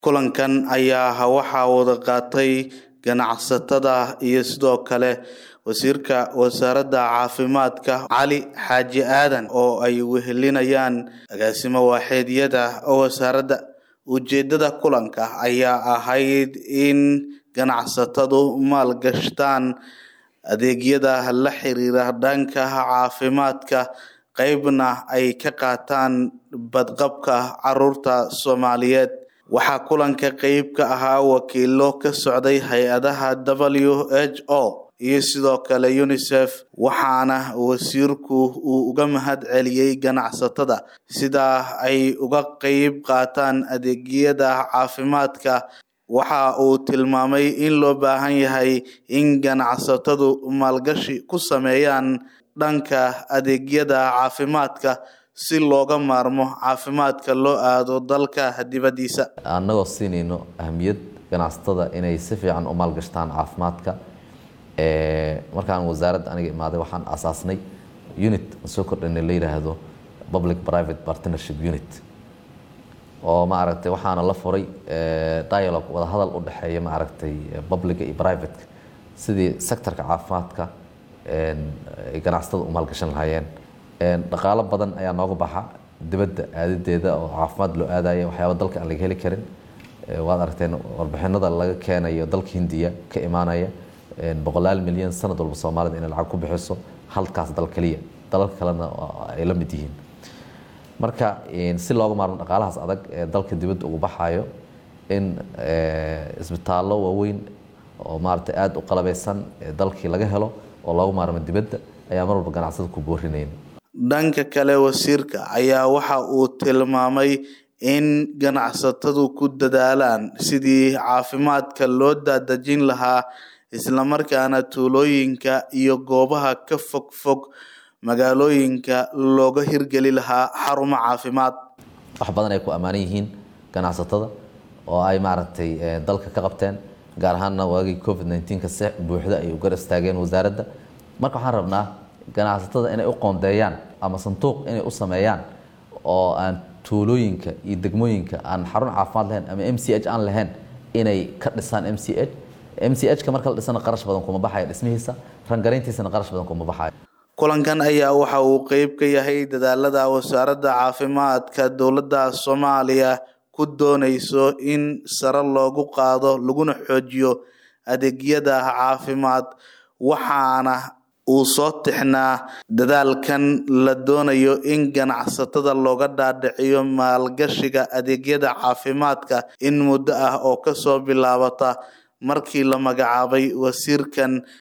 Kulankan ayaa waxaa wada qaatay ganacsatada iyo sidoo kale wasiirka wasaaradda caafimaadka Cali Xaaji Aadan oo ay wehelinayaan agaasimo waaxeedyada wasaaradda. Ujeedada kulanka ayaa ahayd in ganacsatadu maalgashadaan adeegyada la xiriira dhanka caafimaadka qaybna ay ka qaataan badqabka carruurta Soomaaliyeed. Waxaa kulanka qayb ka ahaa wakiilo ka socday hay'adaha WHO iyo sidoo kale UNICEF waxaana wasiirku uu uga mahad celiyay ganacsatada sida ay uga qayb qaataan adeegyada caafimaadka. Waxa uu tilmaamay in loo baahan yahay in ganacsatadu maalgashi ku sameeyaan dhanka adeegyada caafimaadka si looga maarmo caafimaadka loo aado dalka dibadiisa. annagoo siinayno ahamiyad ganacsatada inay si fiican u maalgashtaan caafimaadka markaan wasaaradda aniga imaaday waxaan asaasnay unit soo kordhinay la yidhaahdo public private partnership unit oo maaragtay waxaana la furay dialogue wada hadal u dhexeeya maaragtay publica iyo privateka sidii sectorka caafimaadka ay ganacsatada u maalgashan lahaayeen dhaqaalo badan ayaa nooga baxa dibadda aadadeeda oo caafimaad loo aadaya waxyaaba dalka aan laga heli karin waad aragteen warbixinada laga keenayo dalka hindiya ka imaanaya boqolaal milyan sanad walba soomaalida inay lacag ku bixiso halkaas dal keliya dalalka kalena ay la mid yihiin marka si looga maarmo dhaqaalahaas adag ee dalka dibadda ugu baxayo in isbitaallo waaweyn oo maaragtay aada u qalabeysan dalkii laga helo oo looga maarmo dibadda ayaa mar walba ganacsada ku boorinayn dhanka kale wasiirka ayaa waxa uu tilmaamay in ganacsatadu ku dadaalaan sidii caafimaadka loo daadejin lahaa islamarkaana tuulooyinka iyo goobaha ka fog fog magaalooyinka looga hirgeli lahaa xarumo caafimaad wax badan ay ku ammaanan yihiin ganacsatada oo ay maaragtay dalka ka qabteen gaar ahaanna waagii covid 19ka si buuxda ay u gar istaageen wasaaradda marka waxaan rabnaa ganacsatada inay u qoondeeyaan ama sanduuq inay u sameeyaan oo aan tuulooyinka iyo degmooyinka aan xarun caafimaad lahayn ama m c h aan lahayn inay ka dhisaan m c h m c h ka marka la dhisana qarash badan kuma baxayo dhismihiisa rangarayntiisana qarash badan kuma baxayo kulankan ayaa waxa uu qeyb ka yahay dadaalada wasaaradda caafimaadka dowladda soomaaliya ku dooneyso in sare loogu qaado laguna xoojiyo adeegyada caafimaad waxaana uu soo tixnaa dadaalkan la doonayo in ganacsatada looga dhaadhiciyo maalgashiga adeegyada caafimaadka in muddo ah oo kasoo bilaabata markii la magacaabay wasiirkan